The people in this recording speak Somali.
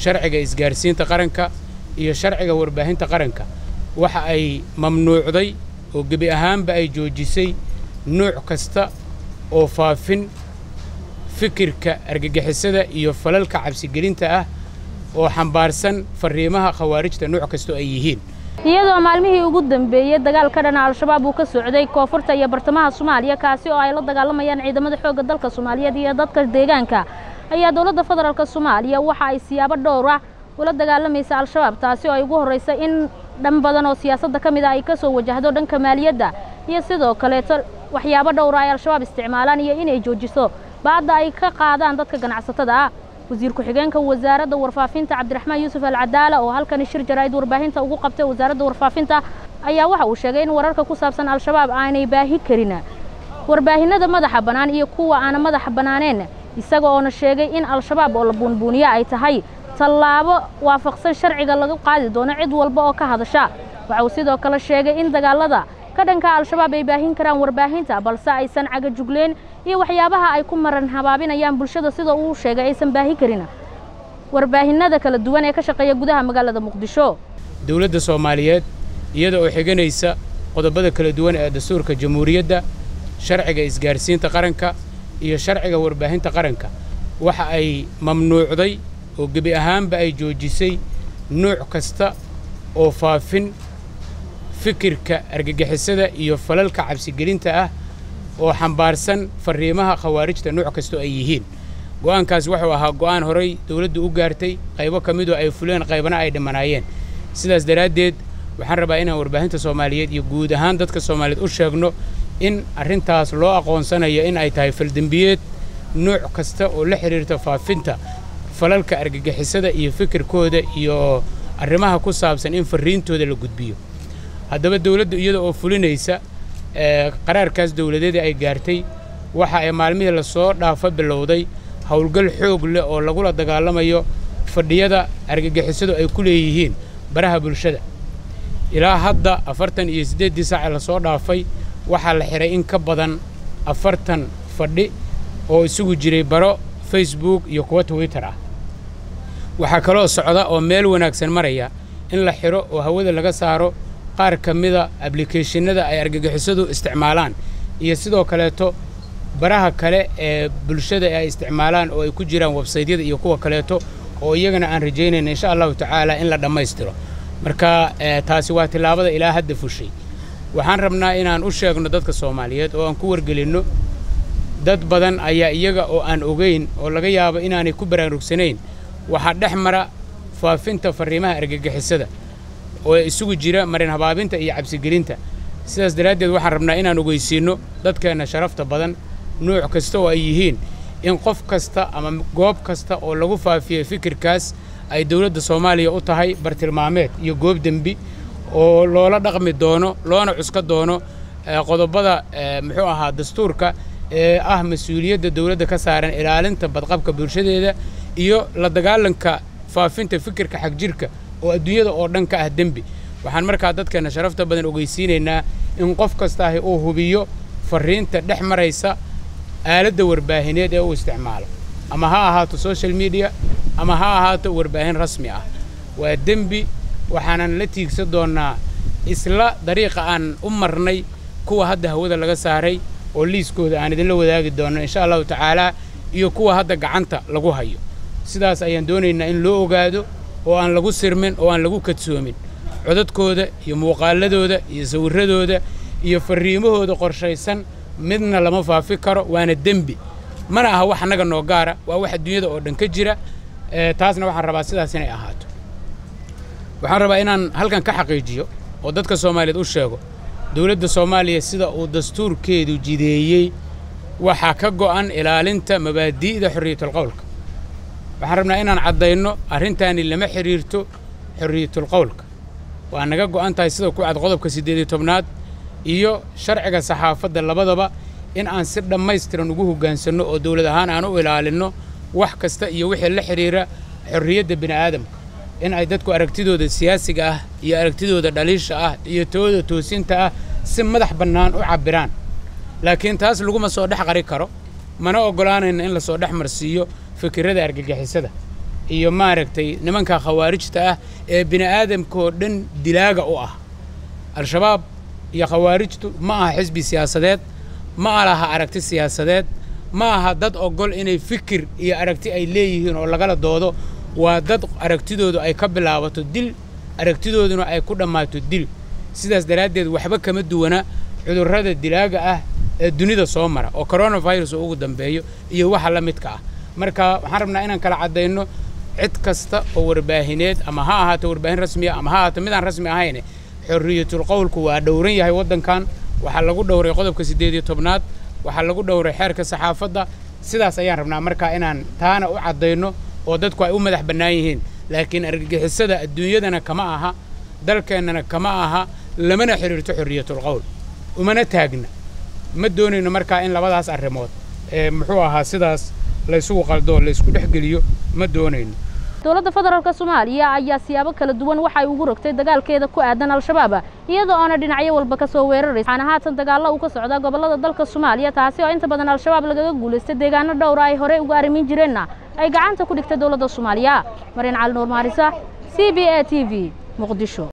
sharciga isgaarsiinta qaranka iyo sharciga warbaahinta qaranka waxa ay mamnuucday oo gebi ahaanba ay joojisay nuuc kasta oo faafin fikirka argagixisada iyo falalka cabsigelinta ah oo xambaarsan farriimaha khawaarijta nuuc kastoo ay yihiin iyadoo maalmihii ugu dambeeyey dagaal ka dhana al-shabaab uu ka socday koonfurta iyo bartamaha soomaaliya kaasi oo ay la dagaalamayaan ciidamada xoogga dalka soomaaliyeed iyo dadka deegaanka ayaa dowladda federaalk soomaaliya waxa ay siyaabo dhowr ah ula dagaalamaysa al-shabaab taasi oo ay ugu horraysa in dhan badan oo siyaasadda ka mid ah ay ka soo wajahdo dhanka maaliyadda iyo sidoo kaleeto waxyaabo dhowra ay al-shabaab isticmaalaan iyo inay joojiso baadda ay ka qaadaan dadka ganacsatada ah wasiir ku-xigeenka wasaaradda warfaafinta cabdiraxmaan yuusuf alcadaala oo halkani shir jaraa'id warbaahinta ugu qabtay wasaaradda warfaafinta ayaa waxa uu sheegay in wararka ku saabsan al-shabaab aanay baahi karin warbaahinada madaxa bannaan iyo kuwa aana madaxa bannaaneen isaga oona sheegay in al-shabaab oo la buunbuuniya ay tahay tallaabo waafaqsan sharciga laga qaadi doono cid walba oo ka hadasha waxa uu sidoo kale sheegay in dagaalada ka dhanka al-shabaab ay baahin karaan warbaahinta balse aysan cagajugleen iyo waxyaabaha ay ku maran habaabinayaan bulshada sida uu sheegay aysan baahi karin warbaahinada kala duwan ee ka shaqeeya gudaha magaalada muqdisho dowladda soomaaliyeed iyada oo xiganaysa qodobada kala duwan ee dastuurka jamhuuriyadda sharciga isgaarsiinta qaranka iyo sharciga warbaahinta qaranka waxa ay mamnuucday oo gebi ahaanba ay joojisay nuuc kasta oo faafin fikirka argagixisada iyo falalka cabsigelinta ah oo xambaarsan farriimaha khawaarijta nuuc kastoo ay yihiin go'aankaas wuxuu ahaa go'aan horay dawladdu u gaartay qaybo ka midoo ay fuleen qaybana ay dhimanaayeen sidaas daraaddeed waxaan rabaa inaan warbaahinta soomaaliyeed iyo guud ahaan dadka soomaaliyeed u sheegno in arrintaas loo aqoonsanayo in ay tahay faldembiyeed nuuc kasta oo la xidhiirta faafinta falalka argagixisada iyo fikirkooda iyo arrimaha ku saabsan in farriintooda la gudbiyo haddaba dawladdu iyada oo fulinaysa qaraarkaas dawladeeda ay gaartay waxa ay maalmihii lasoo dhaafa bilowday howlgal xoog leh oo lagula dagaalamayo fadhiyada argagixisadu ay ku leeyihiin baraha bulshada ilaa hadda afartan iyo siddeeddii saace lasoo dhaafay waxaa la xidhay in ka badan afartan fadhi oo isugu jiray baro facebook iyo kuwa twitter ah waxaa kaloo socda oo meel wanaagsan maraya in la xidho oo hawada laga saaro qaar ka mida ablikeeshinada ay argagixisadu isticmaalaan iyo sidoo kaleeto baraha kale ee bulshada ay isticmaalaan oo ay ku jiraan websaydyada iyo kuwa kaleeto oo iyagana aan rajaynayna insha allahu tacaala in la dhammaystiro marka taasi waa tillaabada ilaa hadda fushay waxaan rabnaa inaan u sheegno dadka soomaaliyeed oo aan ku wargelinno dad badan ayaa iyaga oo aan ogayn oo laga yaabo inaanay ku baraarugsanayn waxaa dhex mara faafinta farriimaha argagixisada oo isugu jira marin habaabinta iyo cabsigelinta sidaas daraaddeed waxaan rabnaa inaan ogeysiinno dadkeenna sharafta badan nuuc kasta oo ay yihiin in qof kasta ama goob kasta oo lagu faafiyey fikirkaas ay dawladda soomaaliya u tahay bartilmaameed iyo goob dembi oo loola dhaqmi doono loona cuska doono qodobada muxuu ahaa dastuurka ee ah mas-uuliyadda dawladda ka saaran ilaalinta badqabka bulshadeeda iyo la dagaalanka faafinta fikirka xagjirka oo adduunyada oo dhan ka ah dembi waxaan markaa dadkeenna sharafta badan ogeysiinaynaa in qof kastaahi uu hubiyo farriinta dhex maraysa aaladda warbaahineed ee uu isticmaalo ama ha ahaato social media ama ha ahaato warbaahin rasmi ah waa dembi waxaanan la tiigsan doonnaa isla dariiqa aan u marnay kuwa hadda hawada laga saaray oo liiskooda aan idinla wadaagi doonno insha allahu tacaalaa iyo kuwa hadda gacanta lagu hayo sidaas ayaan doonaynaa in loo ogaado oo aan lagu sirmin oo aan lagu kadsoomin codadkooda iyo muuqaaladooda iyo sawirradooda iyo farriimahooda qorshaysan midna lama faafi karo waana dembi mana aha wax annaga noo gaara waa wax adduunyada oo dhan ka jira taasna waxaan rabaa sidaas inay ahaato waxaan rabaa inaan halkan ka xaqiijiyo oo dadka soomaaliyeed u sheego dawladda soomaaliya sida uu dastuurkeedu jideeyey waxaa ka go'an ilaalinta mabaadi'da xorriyatulqowlka waxaan rabnaa inaan caddayno arrintaani lama xidhiirto xorriyatulqowlka waa naga go'an tahay sida ku cad qodobka siddeed iyo tobnaad iyo sharciga saxaafadda labadaba in aan si dhammaystiran ugu hoggaansanno oo dawlad ahaan aan u ilaalinno wax kasta iyo wixii la xidhiira xorriyadda bini'aadamka in ay dadku aragtidooda siyaasiga ah iyo aragtidooda dhaliisha ah iyo tooda toosinta ah si madax bannaan u cabbiraan laakiin taas laguma soo dhex qari karo mana oggolaanayna in lasoo dhex marsiiyo fikirrada argagixisada iyo maaragtay nimanka khawaarijta ah ee bini aadamkaoo dhan dilaaga u ah al-shabaab iyo khawaarijtu ma aha xisbi siyaasadeed ma alaha aragti siyaasadeed ma aha dad ogol inay fikir iyo aragti ay leeyihiin oo lagala doodo waa dad aragtidoodu ay ka bilaabato dil aragtidooduna ay ku dhammaato dil sidaas daraaddeed waxba kama duwana cudurrada dilaaga ah ee dunida soo mara oo coronavirus oo ugu dambeeyo iyo waxa la midka ah marka waxaan rabnaa inaan kala caddayno cid kasta oo warbaahineed ama ha ahaato warbaahin rasmiya ama ha ahaato midaan rasmi ahayne xorriyatul qowlku waa dhowran yahay waddankan waxaa lagu dhowray qodobka siddeed iyo tobnaad waxaa lagu dhowray xeerka saxaafadda sidaas ayaan rabnaa markaa inaan taana u caddayno oo dadku ay u madax bannaan yihiin laakiin argagixisada adduunyadana kama aha dalkeennana kama aha lamana xidhiirto xorriyatul qowl umana taagna ma doonayno markaa in labadaas arrimood ee muxuu ahaa sidaas laysugu qaldoo laysku dhex geliyo ma doonayno dowladda federaalk soomaaliya ayaa siyaabo kala duwan waxay ugu rogtay dagaalkeeda ku aadan al-shabaab iyadoo oona dhinacyo walba ka soo weeraraysa waxaana haatan dagaallo uu ka socdaa gobollada dalka soomaaliya taasi oo inta badan al-shabaab lagaga guulaystay deegaano dhowra ay horey uga arrimin jireenna ay gacanta ku dhigtay dowladda soomaaliya marian cali nuur maarisa c b a t v muqdisho